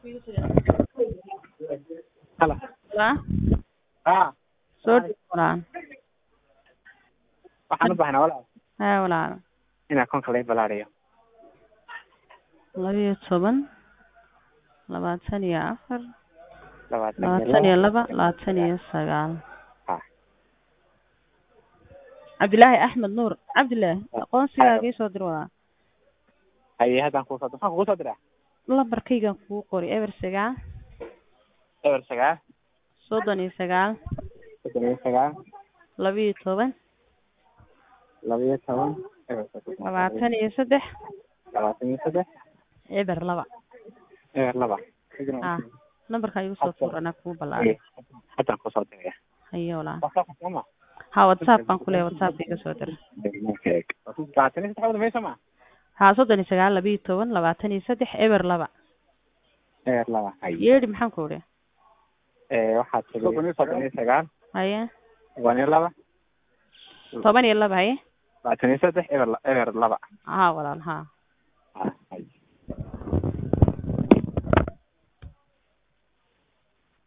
Halo. Waa Haa. soo dhig walaal Waxaan u baahnaa walaal haa walaal in akoonka laga balaariyo. laba iyo toban labaatan iyo afar Labaatan labaatan iyo laba labaatan iyo sagaal Haa. cabdilaahi axmed nuur cabdilaahi aqoonsigaaga ii soo dir walaal Haye haddaan kuu soo maxaan kugu soo diraa? lambarkaygan kugu qori eber sagaal Eber sagaal soddon iyo sagaal soddon iyo sagaal laba iyo toban laba iyo toban eber sagaal labaatan iyo saddex labaatan iyo saddex eber laba eber laba. ah nambarkaa igu soo tuur anaa kugu ballaariyo Haddaan kuu soo diraya. haye walaal WhatsApp kuma? haa whatsapp baan ku leeyahay whatsapp iga soo dir Labaatan iyo saddex wada meesha ma? haa soddon iyo sagaal laba iyo toban labaatan iyo saddex eber laba Eber laba. Haye. yeedhi maxaan ku idhi Ee waxaad tiri soddon iyo sagaal haye toban iyo laba toban iyo laba haye labaatan iyo saddex eber la- eber laba. haa walaal haa Ah, haye.